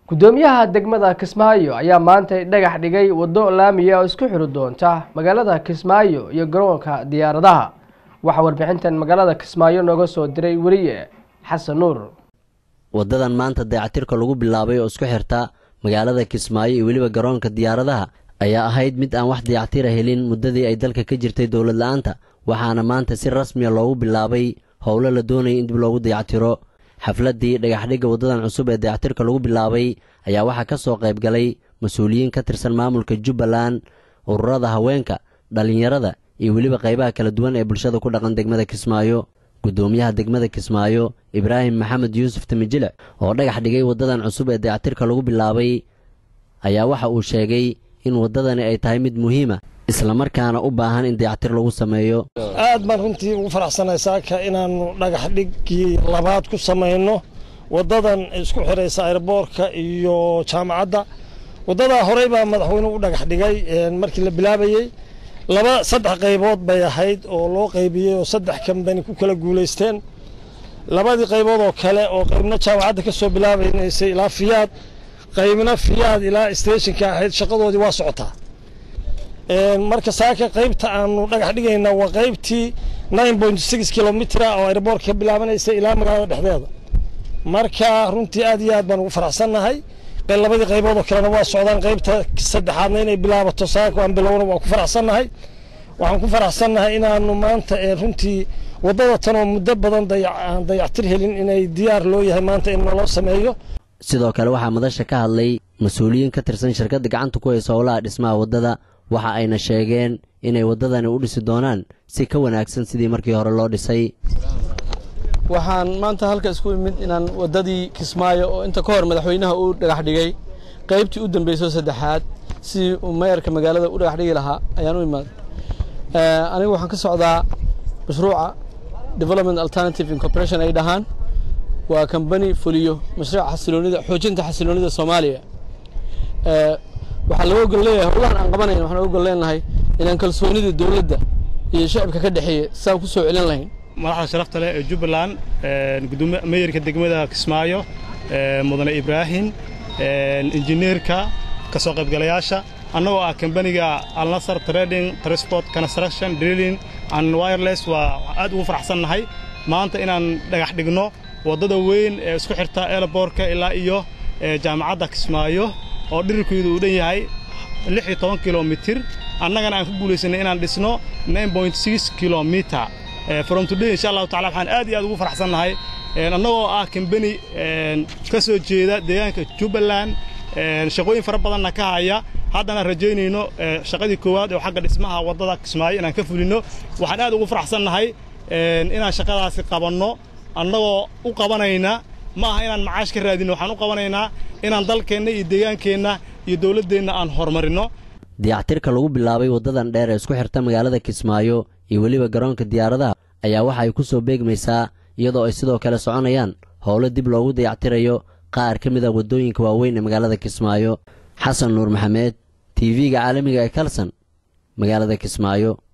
gudoomiyaha degmada kismaayo ayaa maanta dhagax dhigay waddo laamiya oo isku xiri doonta magaalada kismaayo iyo garoonka diyaaradaha waxaa warbixintan magaalada kismaayo nooga soo diray weriye xasan nuur waddadan maanta dayactirka lagu bilaabay oo isku xirta magaalada kismaayo iyo weliba garoonka diyaaradaha ayaa ahayd mid aan wax dayactira helin muddadii ay dalka ka jirtay dowlad la-aanta waxaana maanta si rasmiya loogu bilaabay howlo la doonaya in dib loogu dayactiro xafladdii dhagaxdhigga waddadan cusub ee dayactirka lagu bilaabay ayaa waxaa ka soo qayb galay mas-uuliyiin ka tirsan maamulka jubbaland ururada haweenka dhallinyarada iyo weliba qaybaha kala duwan ee bulshada ku dhaqan degmada kismaayo guddoomiyaha degmada kismaayo ibraahim maxamed yuusuf timijilic oo dhagax dhigay waddadan cusub ee dayactirka lagu bilaabay ayaa waxa uu sheegay in waddadani ay tahay mid muhiima islamarkaana u baahan in dayactir lagu sameeyo aad baan runtii ugu faraxsanahay saaka inaannu dhagax dhiggii labaad ku samayno waddadan isku xidhaysa airboorka iyo jaamacadda waddadaa horey baa madaxweynuhu u dhagax dhigay markii la bilaabayey laba saddex qaybood bay ahayd oo loo qaybiyey oo saddex kambani ku kala guulaysteen labadii qaybood oo kale oo qaybna jaamacadda ka soo bilaabaynaysay ilaa fiyaad qaybna fiyaad ilaa stationka ahayd shaqadoodii waa socotaa marka saaka qaybta aanu dhagax dhigayna waa qaybtii nine point six kilomitr oo airboortka ka bilaabanaysay ilaa magaalada dhexdeeda marka runtii aad iyo aad baan ugu faraxsannahay labadii qaybood oo kalena waa socdaan qaybta saddexaadna inay bilaabato saaka aan bilowna waan ku faraxsannahay waxaan ku faraxsannahay inaanu maanta runtii waddada tan oo muddo badan aan dayactir helin inay diyaar loo yahay maanta in naloo sameeyo sidoo kale waxaa madasha ka hadlay mas-uuliyiin ka tirsan shirkadda gacanta ku haysa howlaha dhismaha waddada waxa ayna sheegeen inay waddadani u dhisi doonaan si ka wanaagsan sidii markii hore loo dhisay waxaan maanta halka isku imid inaan waddadii kismaayo oo inta ka hor madaxweynaha uu dhagax dhigay qaybtii u dambayso saddexaad sidii uu mayarka magaalada u dhagax dhigi lahaa ayaan u imaaday anigu waxaan ka socdaa mashruuca development alternative incorporation ay dhahaan waa kambani fuliyo mashruuca xasiloonida xoojinta xasiloonida soomaaliya waxaa laga ogol leeyahay howlahan aan qabanayn waxaan ogol leenahay inaan kalsoonida dowladda iyo shacibka ka dhexeeya saan ku soo celin lahayn madaxda sharafta leh ee jubbaland gudoomiye meeyarka degmada kismaayo mudane ibraahim injineerka ka soo qaybgalayaasha annagoo ah kambaniga alnasar trading transport construction drilling and wireless waa aad ugu faraxsannahay maanta inaan dhagax dhigno waddada weyn ee isku xirta eelaboorka ilaa iyo jaamacadda kismaayo oo dhirirkeedu uu dhan yahay lix iyo toban kilomitir annagana aan ku guulaysanay inaan dhisno nine point six kilomitir from today insha allahu tacala waxaan aad iyo aad ugu faraxsannahay annagoo ah kambani ka soo jeeda deegaanka jubbaland shaqooyin fara badanna ka haya haddana rajaynayno shaqadii koowaad oo xagga dhismaha waddada kismaayo inaan ka fulinno waxaan aad ugu faraxsannahay inaan shaqadaasi qabanno annagoo u qabanayna ma aha inaan macaash ka raadinno waxaan u qabanaynaa inaan dalkeenna iyo deegaankeenna iyo dowladdeenna aan horumarinno dayactirka lagu bilaabay waddadan dheer ee isku xirta magaalada kismaayo iyo weliba garoonka diyaaradaha ayaa waxa ay ku soo beegmaysaa iyadoo ay sidoo kale soconayaan howlo dib loogu dayactirayo qaar ka mid a waddooyinka waaweyn ee magaalada kismaayo xasan nuur maxamed t v-ga caalamiga ee kalson magaalada kismaayo